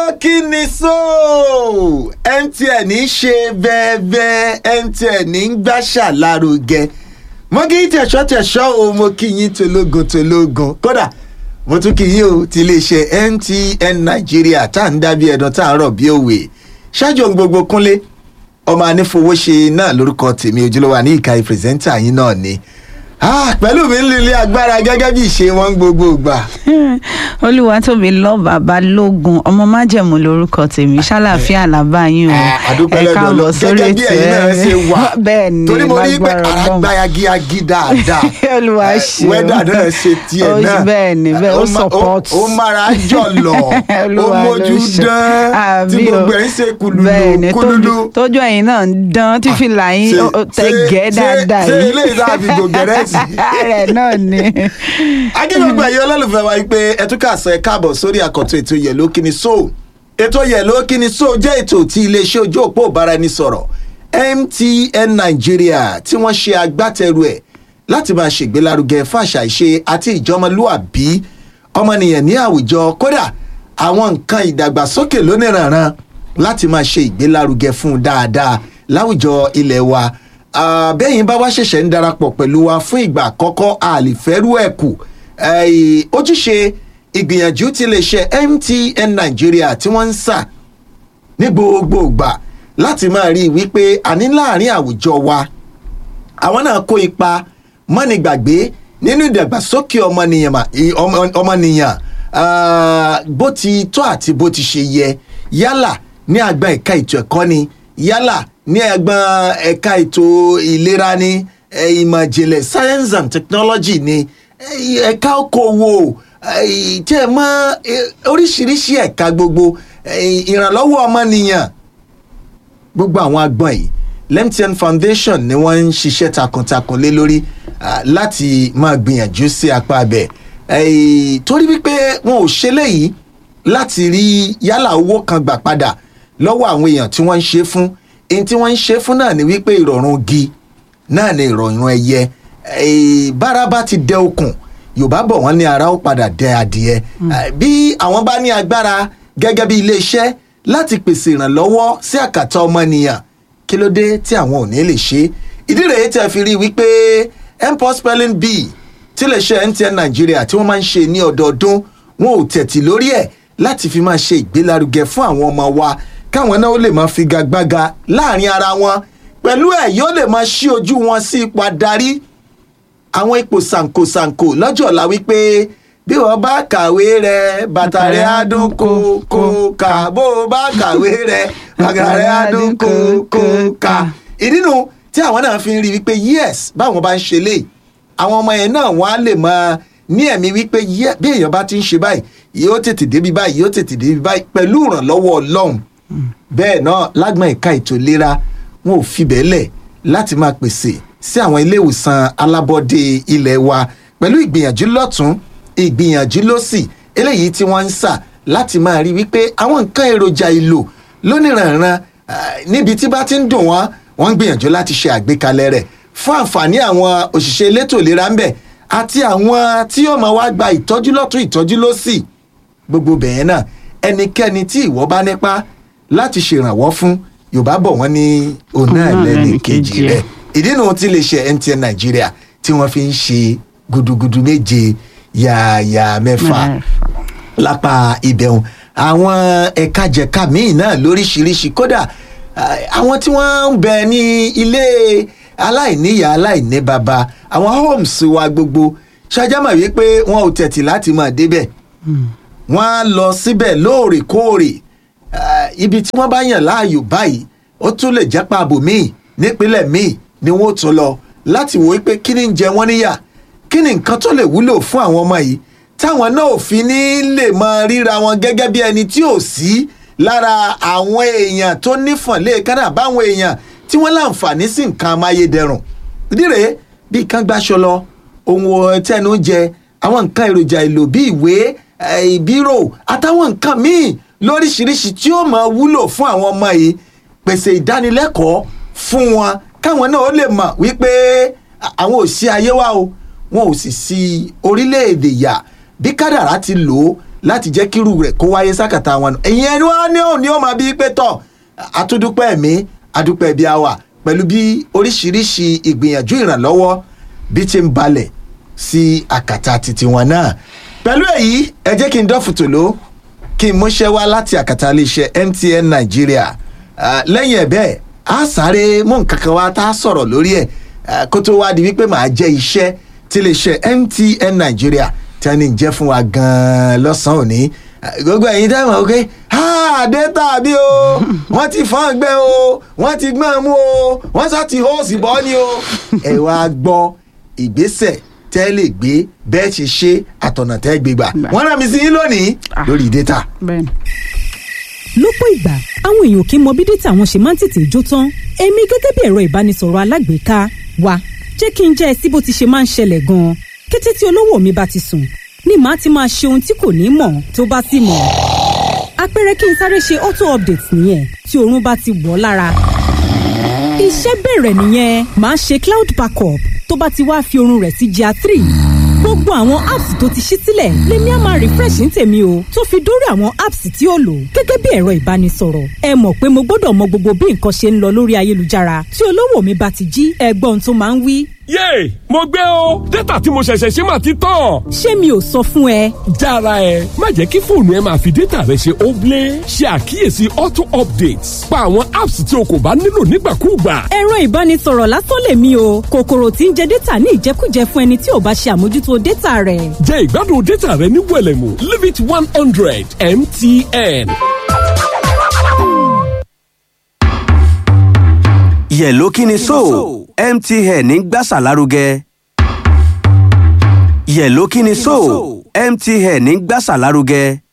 lókìní so mtn ṣe bẹ́ẹ̀bẹ́ mtn ń gbàṣà lárugẹ mo kí yín tẹ̀sọ́ tẹ̀sọ́ o mo kí yín tológun tológun kódà mo tún kí yín o ti iléeṣẹ́ mtn nàìjíríà tá à ń dábí ẹ̀dùn tá à ń rọ̀ bí òwe ṣáájú ohun gbogbo kúnlé ọmọ anífowóṣe náà lórúkọ tèmi ojúlówó àní ìka ìpírẹsẹ́ńtà yín náà ni pẹ̀lú mi ń lílé agbára gẹ́gẹ́ bí ìṣe wọn gbogbo gbà. olúwatóbi lọ bàbá lógun ọmọ májẹ̀mú lórúkọ tèmi ṣàlàfíà làbá yín o àdúpẹ́ ẹ káàbọ̀ sórí gẹ́gẹ́ bí ètò ẹ̀yin náà ṣe wà bẹ́ẹ̀ ni torí mo rí pé lágbára ara Ọlọ́run. gba yagiyagi dáadáa olúwa Eh, ṣe wẹ́dà náà ṣe tiẹ̀ Ó- náà bẹ́ẹ̀ ni bẹ́ẹ̀ ó Ó ma- support ó mára jọ̀lọ̀ ó Olúwa ló mójú ṣe. dán tí Àbí o. gbogbo ẹ̀ ń ṣe bẹ́ẹ̀ ni kúlúlú tójú- tójú ẹ̀yin náà ń dán tí fìlà yín ṣe- ó- ó tẹ ṣe- gẹ́ ṣe- dáadáa ṣe yìí eléyìí tá a fi gògẹ́rẹ́ sí. rẹ̀ náà ni. akíngbogbo ẹ̀yin olólùfẹ́ wa pé ẹ tún kà sọ ẹ káàbọ̀ sórí àkọ́tún ètò yẹ̀ló kíni so ètò yẹ̀ló kíni so jẹ́ ètò tí iléeṣẹ́ ojú òpó ìbáraẹnisọ̀rọ̀ mtn nàìjíríà tí wọ́n ṣe agbátẹrù ẹ̀ láti máa ṣègbélárugẹ fàṣà ìṣe àti ìjọmọlúàbí ọmọnìyàn ní àwùjọ kódà àwọn nǹkan ìdàgbàsókè lóníranran láti máa ṣe ìgbélárugẹ fún un dáadáa láwùjọ ilẹ̀ wa Ah, bẹ́yìn bá wá ṣẹ̀ṣẹ̀ ń darapọ̀ pẹ̀lú wa fún ìgbà àkọ́kọ́ àlìfẹ́rú ẹ̀ kù Eh, ojúṣe ìgbìyànjú ti lè ṣe mtn nàìjíríà tí wọ́n ń sà ní gbogbo ìgbà láti máa rí i wípé àní láàrin àwùjọ wa àwọn náà kó ipa mọ́nìgbàgbé nínú ìdàgbàsókè ọmọnìyàn mà- i- ọmọ- ọmọnìyàn ah, bó ti tó àti bó ti ṣe yẹ yálà ní àgbọn ẹ̀ka ètò ẹ̀kọ́ ni yálà ní àgbọn ẹ̀ka ètò ìlera ni eh, ìmọ̀ ìjìnlẹ̀ science and technology ni eh, ẹ̀ka okòwò eh, tẹ́ ẹ mọ́ eh, oríṣiríṣi ẹ̀ka gbogbo eh, ìrànlọ́wọ́ ọmọnìyàn gbogbo àwọn agbọn yìí lemtn foundation ni wọ́n ń ṣiṣẹ́ takuntakun lé lórí ah, láti máa gbìyànjú sí apá abẹ Eh, torí wípé wọn ò ṣe léyìí láti rí yálà owó kan gbà padà lọ́wọ́ àwọn èèyàn tí wọ́n ń ṣe fún èyí tí wọ́n ń ṣe fún náà ni wípé ìrọ̀rùn gi náà ni ìrọ̀rùn ẹyẹ Eh, bára bá ti dẹ okùn yorùbá bọ̀ wọ́n ní ara ó padà dẹ adìẹ Eh, bí àwọn bá ní agbára gẹ́gẹ́ bí iléeṣẹ́ láti pèsè ìrànlọ́wọ́ sí àkàtà ọmọnìyàn kí ló dé tí àwọn ò ní lè ṣe ìdí rèé tẹ́ fi rí i wípé mpos spelling bee tí iléeṣẹ́ mtn nàìjíríà tí wọ́n máa ń ṣe ní ọdọọdún wọn ò tẹ̀tì lórí ẹ̀ láti fi máa ṣe ìgbélárugẹ fún àwọn ọmọ wa káwọn náà ó lè máa figagbága láàrin ara wọn pẹ̀lú ẹ̀ yóò lè máa ṣí ojú wọn sí ipò adarí àwọn ipò sànkosànko lọ́jọ́ ọ̀la wípé bí wọ́n bá kàwé rẹ bàtà rẹ á dún kókó ká bó o bá kàwé rẹ bàtà rẹ á dún kókó ká. ìdí nu tí àwọn náà fi ń rí wípé yes báwọn bá ń ṣe lè àwọn ọmọ yẹn náà wọ́n á lè máa ní ẹ̀mí wípé yẹ bí èèyàn bá ti ń ṣe báyìí yóò tètè débi báyìí yóò tètè débi báyìí pẹ̀lú ìrànlọ́wọ́ ọlọ́run bẹ́ẹ̀ náà lágbọ̀n ẹ̀ka ètò ìlera wọn ò fi bẹ́ẹ̀ lẹ̀ láti máa pèsè sí àwọn ilé ìwòsàn alábọ́dé ilẹ̀ wa pẹ̀lú ìgbìyànjú lọ́tún ìgbìyànjú lọ́sì eléyìí tí wọ́n ń sà láti máa rí wípé àwọn nǹkan èròjà ìlò lóníranran ah, níbi tí bá ti ń dùn wọ́n wọ́n ń gbìyànjú láti ṣe àgbékalẹ̀ rẹ̀ fún àǹfààní àwọn òṣìṣẹ́ elétò ìlera ń bẹ̀ àti àwọn tí yóò máa wá gba ìtọ́jú lọ́tún ìtọ́jú lọ́sì gbogbo bẹ̀yẹn náà ẹnikẹ́ni tí ìwọ bá nípa láti ṣèrànwọ́ fún yorùbá bọ̀ wọ́n ní òun náà Òun náà lẹ́nu lẹni kejì kejì rẹ̀ ìdí nu tí lè ṣe mtn nàìjíríà tí wọ́n fi ń ṣe gudugudu méje yààyà mẹ́fà lápá ibẹ̀hùn àwọn ẹ̀ka jẹ̀ka míì náà lóríṣiríṣi kódà ah, àwọn tí wọ́n ń bẹ ní ilé aláìníyà aláìní baba àwọn homes wa gbogbo ṣàjámọ̀ wípé wọn ò tẹ̀tì láti máa débẹ̀ wọ́n á lọ síbẹ̀ lóòrèkóòrè Ah, ibi tí wọ́n bá yàn láàyò báyìí ó tún lè jápa àbò míì nípínlẹ̀ míì ni wọ́n ó tún lọ láti wò ó pé kí ni ń jẹ wọ́n níyà kí ni nǹkan tó lè wúlò fún àwọn ọmọ yìí táwọn náà ò fi ní lè máa ríra wọn gẹ́gẹ́ bí ẹni tí ò sí lára àwọn èèyàn tó nífọ̀n léèkánná báwọn èèyàn tí wọ́n láǹfààní sí nǹkan amáyédẹrùn ìdí rèé bí kan gbáṣọ lọ ohun tẹnu jẹ àwọn nǹkan èròjà èlò bí ìwé eh, bírò àtàwọn nǹkan míì lóríṣiríṣi tí ó máa wúlò fún àwọn ọmọ yìí pèsè ìdánilẹ́kọ̀ọ́ fún wọn káwọn náà ó lè mọ̀ wípé àwọn ò sí ayé wa o wọn ò sì sí orílẹ̀-èdè yà bí kádàrá ti lò ó láti jẹ́ kírú rẹ̀ kó wáyé sákàtà wọn nù ẹ̀yin ẹni wọn ní òní ó máa bí pé tọ̀ àtúndúpẹ́ ẹ̀mí adúpẹ́ bí a wà pẹ̀lú bí oríṣiríṣi ìgbìyànjú ìrànlọ́wọ́ bí ti ń balẹ̀ sí àkàtà titi wọn náà pẹ̀lú èyí ẹ jẹ́ kí n dọ́fù tòló kí n múṣẹ́ wá láti àkàtà iléeṣẹ́ MTN Nàìjíríà Ah, lẹ́yìn ẹ̀ bẹ́ẹ̀ á sáré mú nǹkan kan wá tá a sọ̀rọ̀ lórí ẹ̀ ah, kó tó wá di wípé màá jẹ́ iṣẹ́ tí iléeṣẹ́ MTN Nàìjíríà tí wọ́n ní jẹ́ fún wa gan-an lọ́sàn-án òní Ah, gbogbo ẹ̀yin tẹ́ mọ̀ pé dẹ́tà bí o wọ́n ti fọ́n gbẹ́ o wọ́n ti gbọ́n mú o wọ́n sá ti hóòsì bọ́ ni o ẹ wá gbọ́ ìgbésẹ̀ tẹ́ lè gbé bẹ́ẹ̀ ṣe ṣe àtọ̀nà tẹ́ gbé gbà Gbà. wọ́n rán mi sí yín lónìí Ah. lórí dẹ́tà. bẹ́ẹ̀ni. lọ́pọ̀ ìgbà àwọn èèyàn kì í mọ bí dátà wọn ṣe máa ń tètè jó tán èmi gẹ́gẹ́ bí ẹ̀rọ ìbánisọ̀rọ̀ alágbèéká wa jẹ́ kí n jẹ́ ẹ sí bó ti ṣe máa ń ṣẹlẹ̀ gan-an kété tí olówó mi bá ti sùn ni màá ti máa ṣe ohun tí kò ní mọ̀ tó bá sì mọ̀ àpẹẹrẹ kí n sáré ṣe auto update nìyẹn tí oorun bá ti wọ̀ ọ́ lára iṣẹ́ bẹ̀rẹ̀ nìyẹn màá ṣe cloud backup tó bá ti wá fi oorun rẹ̀ sí GIA three gbogbo àwọn apps tó ti ṣí sílẹ̀ lèmi á máa refresh ní tèmi o tó fi dórí àwọn apps tí ó lò gẹ́gẹ́ bí ẹ̀rọ ìbánisọ̀rọ̀ ẹ mọ̀ pé mo gbọ́dọ̀ mọ gbogbo bí nǹkan ṣe ń lọ lórí ayélujára tí olówó mi bá ti jí ẹgbọ́n tó máa ń wí yéè mo gbé o dátà tí mo ṣẹ̀ṣẹ̀ ṣe máa ti tán. ṣé mi ò sọ fún ẹ jára ẹ má jẹ́ kí fóònù ẹ máa fi dátà rẹ ṣe óblé ṣe àkíyèsí auto updates pa àwọn apps tí o kò bá nílò nígbàkúùgbà. ẹ̀rọ ìbánisọ̀rọ̀ lásán lèmi o kòkòrò tí ń jẹ dátà ní ìjẹkújẹ fún ẹni tí ò bá ṣe àmójútó dátà rẹ̀ jẹ́ ìgbádùn dátà rẹ ní wẹ̀lẹ̀mú limit one hundred mtn. yẹ̀ló kí ni so MTN ń gbàsà lárugẹ. yẹ̀ló kí ni so MTN ń gbàsà lárugẹ.